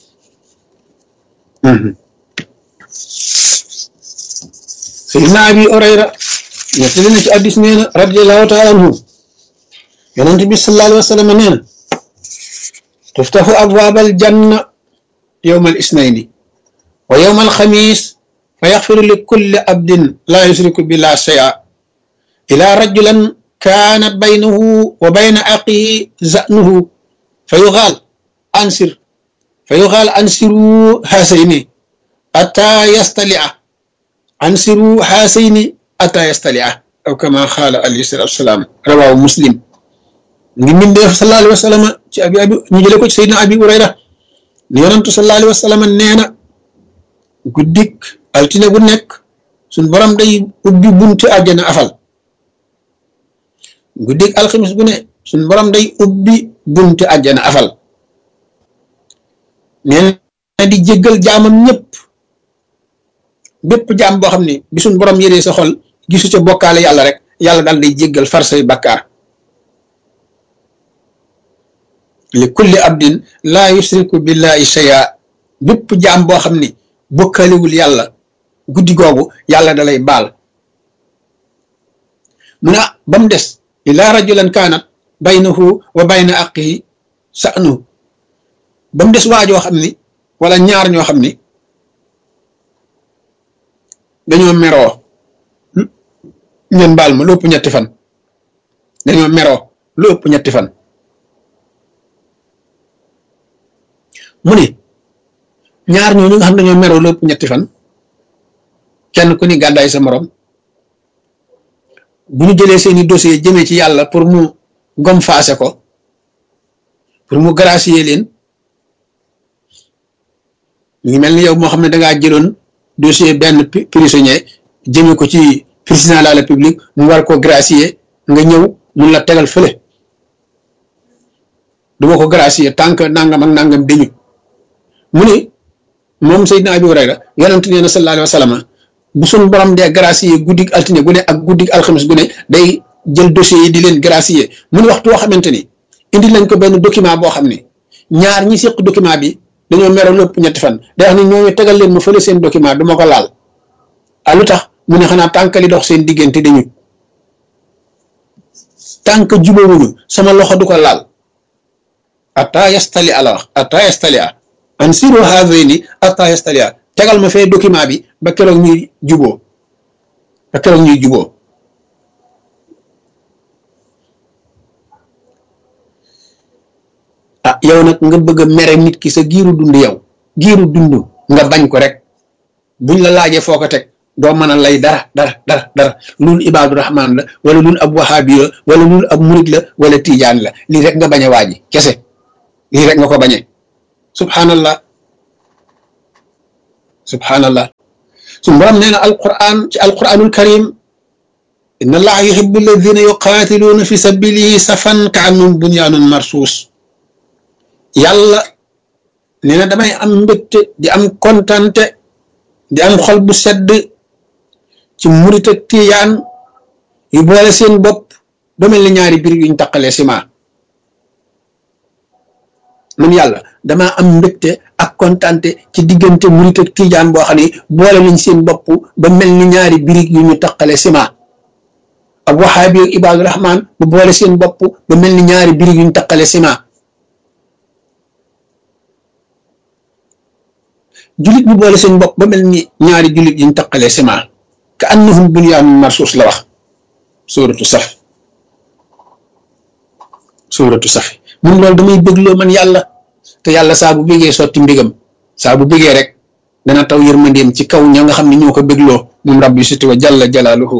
sayyidina abi orayra nettali na ci addis nee na radiallahu taala anhu yonent bi sallallahu alayhi wa sallam nee na tuftaxu abwaab aljanna yowma alisnayni wa yowma alxamis fa yaxfiru li kulli abdin laa yusriku billah shay'a ila rajulan kaanat baynahu wa bayna aqihi zanuhu fa yuxaal ansir fa yuxaal ansiru haasayni ataa yastalia ansiru haasayni ataa yastalia aw kama xaala alayhi salatu wasalaam rawaahu muslim ngi mbindeef sallallahu alayhi wa sallam ci abi abi ñu jële ko ci sayyidina abi urayra ni yonantu sallallahu alayhi wa sallam nee na guddik altine bu nekk suñ borom day ubbi bunti àjjana afal guddik alxamis bu ne suñ borom day ubbi bunti àjjana afal nee na di jéggal jaamam ñëpp bépp jaam boo xam ne bi suñ borom yëree sa xol gisu ca bokkaale yàlla rek yàlla daal day jéggal far say bakkaar li kulli abdin laa yusriku billahi shay'a bépp jaam boo xam ni bokkaalewul yàlla guddi googu yàlla dalay baal mu ne ba mu des illa rajulan kaanat baynahu wa bayna aqihi sa'nu ba mu des waajoo xam ni wala ñaar ñoo xam ni dañoo meroo ngeen baal ma lu ëpp ñetti fan dañoo meroo lu ëpp ñetti fan mu ni ñaar ñooñu nga xam dañoo meroo lu ëpp ñetti fan kenn ku ni gàddaay sa morom bu ñu jëlee seeni dossier jëmee ci yàlla pour mu gom faase ko pour mu gracier leen ñu mel ni yow moo xam ne dangaa jëloon dossier benn prisonnier jëme ko ci président de la république mu war ko gracier nga ñëw mun la tegal fële duma ko gracier tant que nangam ak nangam dañu mu ni moom Seydina Abi Hurayra yonent nee na sallallahu alayhi wa sallam bu suñ borom dee gracier guddig altine gu ne ak guddig alxamis gu ne day jël dossiers yi di leen gracier mu ni waxtu woo xamante ni indi lañ ko benn document boo xam ni ñaar ñi séq document bi dañoo mero lépp ñetti fan day wax ni ñooñu tegal leen ma fële seen document du ma ko laal ah lu tax mu ne xanaa tànk li dox seen diggante dañu tànk jubawuñu sama loxo du ko laal ata yastali ala wax ata yastali a an siro haveni ata yastali a tegal ma fee document bi ba keroog ñuy juboo ba keroog ñuy juboo ah yow nag nga bëgg a mere nit ki sa giiru dund yow giiru dund nga bañ ko rek buñ la laajee foo ko teg doo mën a lay dara dara dara dara lul ibaadu rahmaan la wala lul ab wahaabi la wala lul ab murid la wala tiijaan la lii rek nga bañ a waaji kese lii rek nga ko bañee subhanallah subhanallah suñu borom nee na alquran ci alquranul karim inna allaha yuhibbu alladina yuqaatiluuna fi sabilihi safan ka annum bunyaanun marsuus yàlla nee na damay am mbégte di am kontante di am xol bu sedd ci murit ak tiyaan yu boole seen bopp ba mel ni ñaari biir yuñ taqalee ciment man yàlla damaa am mbégte ak kontante ci diggante murit ak tijaan boo xam ne boole nañ seen bopp ba mel ni ñaari birig yu ñu taqale ciment ak waxaabi ak ibaadu rahmaan bu boole seen bopp ba mel ni ñaari birig yu ñu taqale ciment julit bu boole seen bopp ba mel ni ñaari julit yu ñu taqale ciment ka annahum bunyaanun marsuus la wax suuratu saf suuratu safi mun loolu damay bégloo man yàlla te yàlla saa bu bégee sotti mbégam saa bu bégee rek dana taw yërmandeem ci kaw ña nga xam ne ñoo ko bégloo moom rabbi siti wa jalla jalaaluhu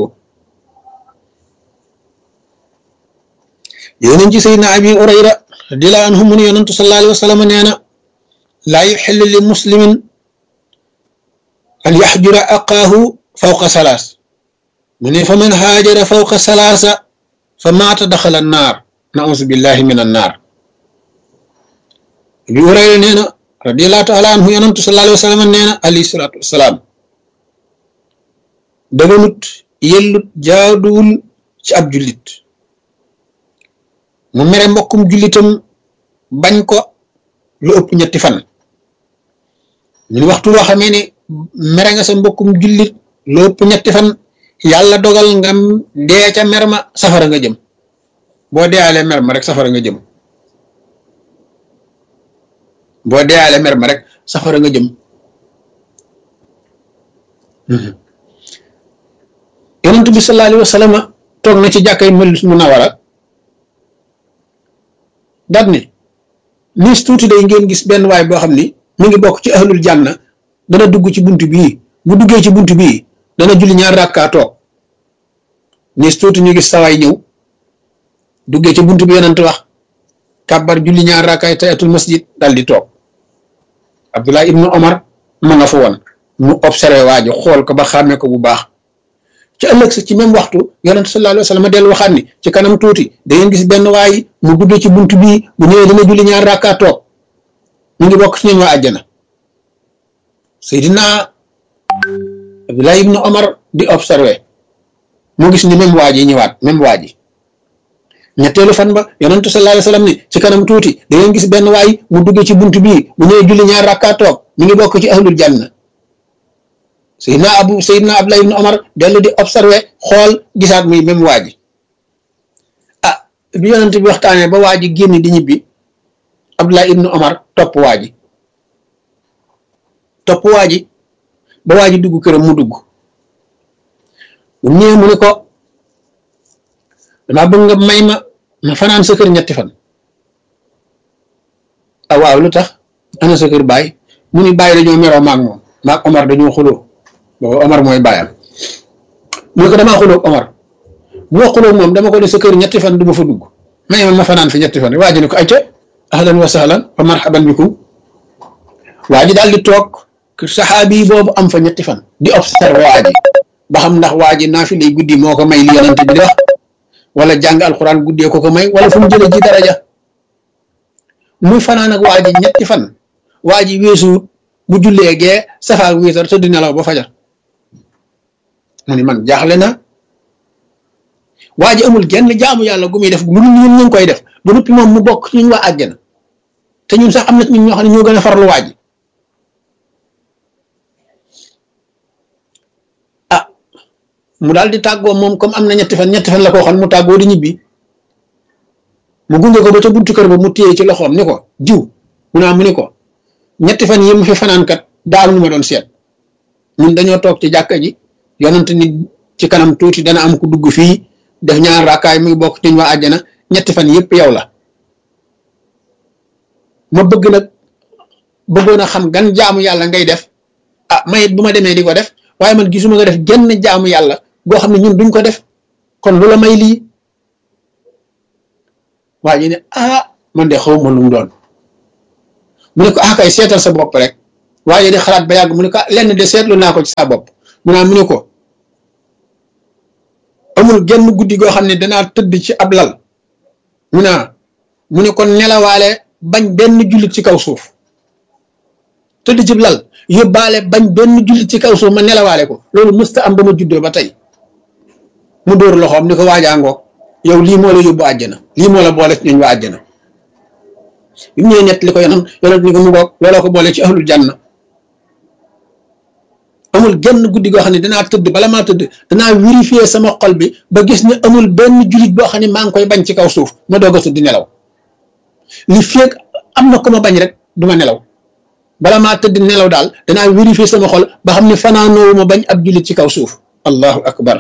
yonent ci sayyidina abi urayra radiyallahu anhu mu ne yonentu sallallahu alayhi wa sallam nee na laa yuxillu li muslimin an yaxjura aqaahu fawqa salaas mu ne fa man haajara fawqa salaasa fa maata daxala naar nausu billahi min annaar bi urayra nee na radiallahu taala anhu yonantu sallallahu alayhi wa sallam nee na alayhi salaatu wasalaam daganut yellut jaaduwul ci ab jullit mu mere mbokkum jullitam bañ ko lu ëpp ñetti fan ñun waxtu woo xamee ne mere nga sa mbokkum jullit lu ëpp ñetti fan yàlla dogal nga dee ca mer ma safara nga jëm boo deealee mer ma rek safara nga jëm boo deealee mer ma rek safara nga jëm yonent bi sallallahu alayhi wa sallam toog na ci jàkkay Madina Munawara daat ne niis tuuti day ngeen gis benn waay boo xam ni mu ngi bokk ci ahlul janna dana dugg ci bunt bii bu duggee ci bunt bii dana julli ñaar rakkaa toog niis tuuti ñu gis sawaay ñëw duggee ci bunt bi yonent wax kàbbar julli ñaar rakkaay tayatul masjid dal di toog Abdullah ibnu Omar ma nga fa woon mu observé waa ji xool ko ba xàmmee ko bu baax ci ëllëg sa ci même waxtu yonent sallallahu alayhi wa sallam dellu waxaat ni ci kanam tuuti da ngeen gis benn waay mu duggee ci bunt bii bu ñëwee dana julli ñaar rakkaa toog mu ngi bokk ci ñoom waa àjjana Seydina Abdullah ibnu Omar di observé mu gis ni même waa ji ñëwaat même waa ji ñetteelu fan ba yonentu sallallahu alayhi wasallam ni ci kanam tuuti da ngeen gis benn waay mu duggee ci bunt bii bu ñëwee julli ñaar rakkaa toog mi ngi bokk ci ahlul janna Seydina Abu Seydina Abdullah ibn Omar dellu di observé xool gisaat muy même waa ji ah bi yonent bi waxtaanee ba waa ji génn di ñibbi Abdullah ibn Omar topp waa ji topp waa ji ba waa ji dugg këram mu dugg bu ñëwee mu ne ko damaa bëgg nga may ma ma fanaan sa kër ñetti fan ah waaw lu tax ana sa kër baay mu ni baay dañoo meroo maag moom maag Omar dañoo xuloo boobu Omar mooy baayam mu ne ko damaa xuloo Omar bu ma xuloo moom dama ko ne sa kër ñetti fan du ma fa dugg may ma ma fanaan fi ñetti fan waa ji ne ko ayca ahlan wa sahlan wa marhaban bikum waa ji daal di toog saxaabi boobu am fa ñetti fan di observé waa ji ba xam ndax waa ji naa fi lay guddi moo ko may li yonent bi di wax wala jàng alxuraan guddee ko ko may wala fu mu jëlee ji daraja muy fanaan ak waa ji ñetti fan waa ji weesuwut bu jullee gee safaak wiitar tëdd nelaw ba fajar mu ni man jaaxle na waa ji amul genn jaamu yàlla gu muy def lu ñun ñu ngi koy def ba noppi moom mu bokk ci ñun waa àjjana te ñun sax am na ñun ñoo xam ne ñoo gën a farlu waa ji ah mu daal di tàggoo moom comme am na ñetti fan ñetti fan la ko waxoon mu tàggoo di ñibbi mu gunge ko ba ca buntu kër ba mu téye ci loxoom ni ko jiw mu naa mu ni ko ñetti fan yi mu fi fanaan kat daa am lu ma doon seet ñun dañoo toog ci jàkka ji yonent ni ci kanam tuuti dana am ku dugg fii def ñaar raakaay muy bokk ci ñu waa àjjana ñetti fan yëpp yow la ma bëgg nag bëggoon a xam gan jaamu yàlla ngay def ah mayit bu ma demee di ko def waaye man gisuma nga def genn jaamu yàlla goo xam ne ñun duñ ko def kon lu la may lii waa ji ne ah man de xaw ma lu mu doon mu ne ko ah kay seetal sa bopp rek waaye di xalaat ba yàgg mu ne ko lenn de seetlu naa ko ci sa bopp mu naa mu ne ko amul amul genn guddi goo xam ne danaa tëdd ci ab lal mu ne mu ne kon nelawaale bañ benn jullit ci kaw suuf tëdd ci lal yóbbaale bañ benn jullit ci kaw suuf ma nelawaale ko loolu mësta am ba ma juddoo ba tey mu dóor loxoom ni ko waajaangoog yow lii moo la yóbbu àjjana lii moo la boole ci ñooñ waa àjjana bi mu ñëwee nett li ko yonent yonent ni ko mu ngoog looloo ko boole ci ahlul janna amul genn guddi goo xam ne danaa tëdd bala maa tëdd danaa vérifier sama xol bi ba gis ne amul benn jullit boo xam ne maa ngi koy bañ ci kaw suuf ma doog a tëdd nelaw li feeg am na ko ma bañ rek du ma nelaw bala maa tëdd nelaw daal danaa vérifier sama xol ba xam ne fanaanoowu ma bañ ab jullit ci kaw suuf allahu akbar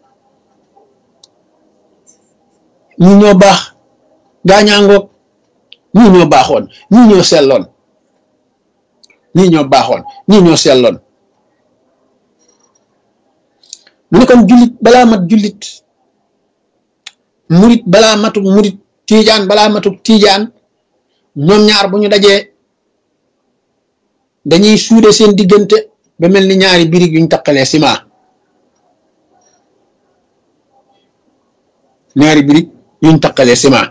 ñi ñoo baax gaañaangoog ñii ñoo baaxoon ñii ñoo selloon ñii ñoo baaxoon ñii ñoo selloon mu ne kon jullit balaa mat jullit murit balaa matu murit tiijaan balaa matu tiijaan ñoom ñaar bu ñu dajee dañuy suude seen diggante ba mel ni ñaari birig yuñ taqalee ciment ñaari birig yuñ taqalee ciment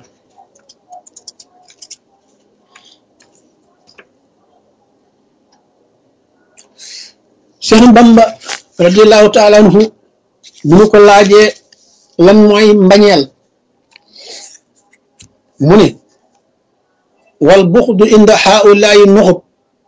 Cheikh Bamba radiallahu taala anhu bu ñu ko laajee lan mooy mbañeel mu ne wal buxdu inda haulaayi nuxub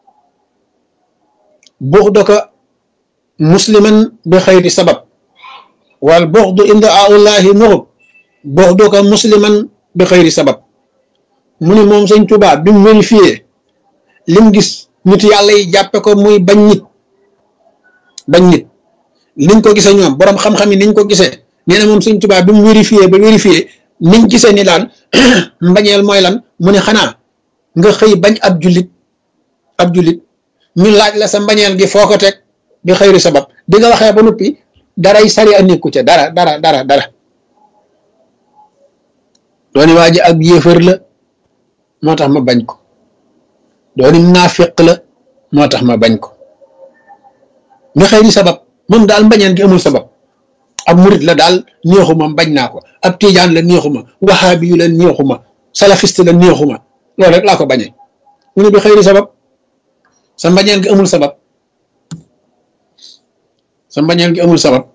buxdaka musliman bi xayri sabab wal buxdu inda haulaayi nuxub buxdaka musliman bi xayri sabab mu ne moom sëñ Tuubaa bi mu vérifié lim gis nit yàlla yi jàppe ko muy bañ nit bañ nit niñ ko gisee ñoom borom xam-xam yi niñ ko gisee nee na moom Sëñ Tuubaa bi mu vérifié ba vérifié niñ gisee ni laan mbañeel mooy lan mu ne xanaa nga xëy bañ ab jullit ab jullit ñu laaj la sa mbañeel gi foo ko teg bi xëyri sabab di nga waxee ba noppi daray sari a nekku ca dara dara dara dara dooni waa ji ab yéefar la moo tax ma bañ ko dooni naafiq la moo tax ma bañ ko nga xëy di sabab moom daal mbañeen gi amul sabab ab murit la daal neexuma bañ naa ko ab tiijaan la neexuma waxaabi yu la neexuma salafiste la neexuma loolu rek laa ko bañee mu ne bi xëy di sabab sa mbañeel gi amul sabab sa mbañeel gi amul sabab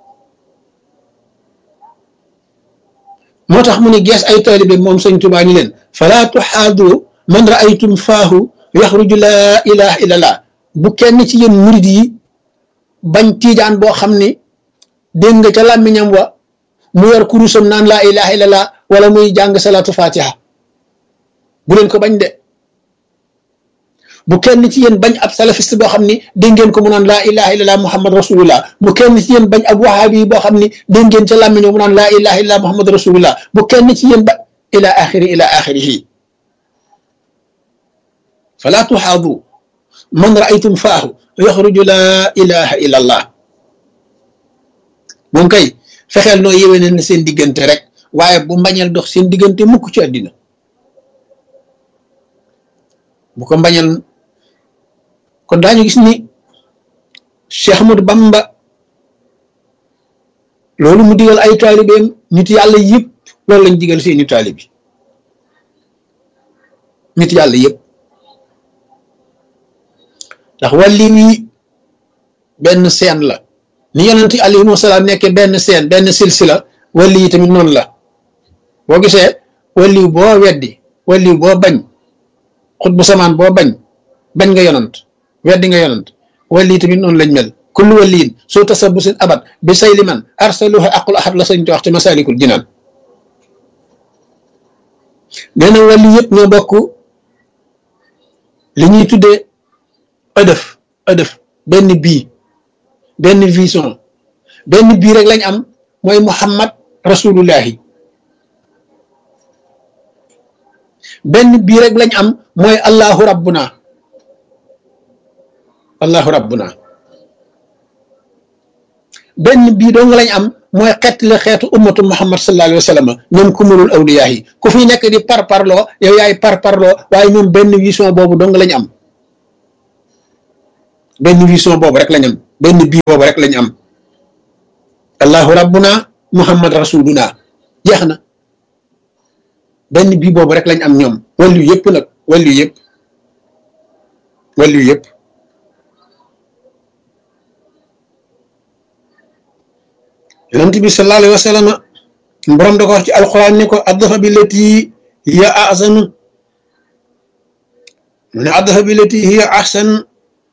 moo tax mu ne gees ay taalibe moom sëñ Tuubaa ni leen falaa tuxaadu man raaytum faahu yaxruju laa ilaha illallah bu kenn ci yéen murit yi bañ tiijaan boo xam ni dégg nga ca làmmiñam wa mu yor kurusam naan laa ilaha illallah wala muy jàng salaatu fatiha bu leen ko bañ de bu kenn ci yéen bañ ab salafiste boo xam ni dégg ngeen ko mu naan laa ilaha illallah muhammad rasulullah bu kenn ci yéen bañ ab wahabi boo xam ni dégg ngeen ca làmmiñam mu naan laa ilaha illallah muhammad rasulullah bu kenn ci yéen ba ila axiri ila axirihi fala tuxaadu man raaytum faahu yaxruju laa ilaha illa allah moom kay fexeel noo yéwéne na seen diggante rek waaye bu mbañeel dox seen diggante mukk ci àddina bu ko mbañeel kon daañu gis ni Cheikh Ahmadou Bamba loolu mu digal ay taalibeem nit yàlla yëpp loolu lañ digal seeni taalibi nit yàlla yëpp ndax wàlli wi benn seen la ni yonent alayhi salaam nekke benn seen benn silsila wàlli yi tamit noonu la boo gisee wàlliw boo weddi wàlliw boo bañ xut bu samaan boo bañ bañ nga yonant weddi nga yonant wàlli yi tamit noonu lañ mel kullu wàlliin soo tasabusin abat bi say liman arsaluha aqul ahad la sañ te wax ci masalikul jinaan nee na wàlli yëpp ñoo bokk li ñuy tuddee ëdëf ëdëf benn bii benn vision benn bii rek lañ am mooy muhammad rasulullahi benn bii rek lañ am mooy allahu rabbuna allahu rabbuna benn bii dong lañ am mooy xeet la xeetu ummatu muhammad sallallahu alayhi wa sallam ñoom kumulul awliyaa yi ku fi nekk di par parloo yow yaay par parloo waaye ñoom benn vision boobu dong lañ am benn vision boobu rek lañ am benn bii boobu rek lañ am allahu rabbuna muhammad rasuluna jeex na benn bii boobu rek lañ am ñoom wàllu yëpp nag wàllu yëpp wàllu yëpp yonent bi sallallahu alayhi wa sallam borom da ko wax ci alquran ne ko addafa bi lati hiya ahsanu mu ne addafa bi lati hiya ahsan